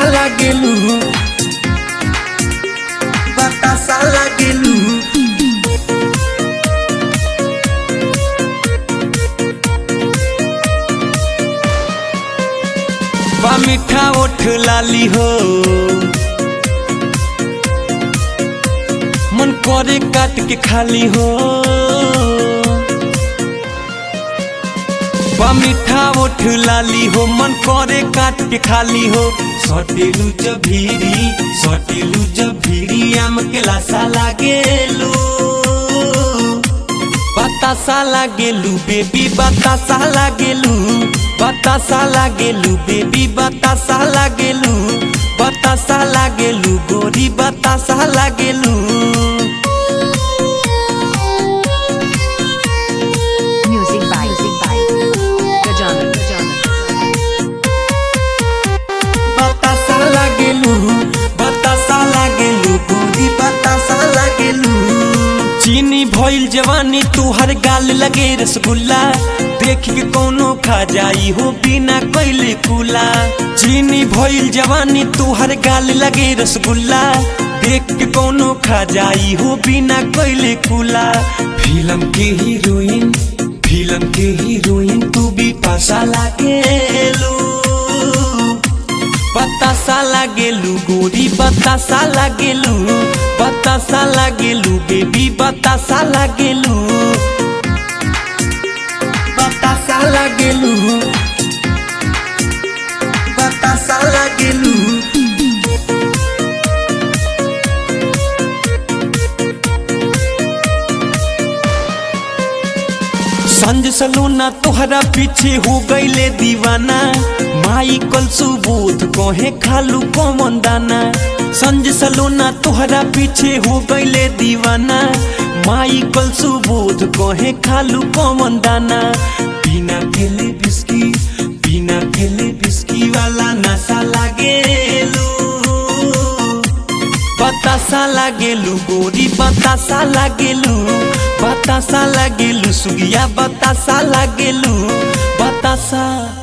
लागेलू बतासा लागेलू बा मीठा ओठ लाली हो मन करे काट के खाली हो बा मीठा ओठ लाली हो मन करे काट के खाली हो सटेलू जभीरी सटेलू जभीरी आम के लासा लागेलू बतासा लागेलू बेबी बतासा लागेलू बतासा लागेलू बेबी बतासा लागेलू बतासा लागेलू गोरी बतासा लागेलू Music by Music by Gajana Gajana बतासा लागेलू बतासा लागेलू गोरी बतासा लागेलू चीनी भइल जवानी तुहर गाल लगे रसगुल्ला देख के कोनो खा जाई हो बिना कैले कुला चीनी भइल जवानी तुहर गाल लगे रसगुल्ला देख के कोनो खा जाई हो बिना कैले कुला फिल्म के हीरोइन फिल्म के हीरोइन तू भी पासा लागेलू बतासा लागेलू गोरी बतासा लागेलू बतासा लागेलू बेबी बतासा लागेलू बतासा लागेलू बतासा लागेलू संज सलूना तोहरा पीछे हो गईले दीवाना माई कल सुबोध कहे खालू कौन दाना संज सलूना तोहरा पीछे हो गईले दीवाना माई कल सुबोध कहे खालू कौन दाना बिना फेले बिस्की बिना फेले बिस्की वाला नशा लागेलू बतासा लागेलू गोरी बतासा लागेलू बतासा लागेलू सुगिया बतासा लागेलू बतासा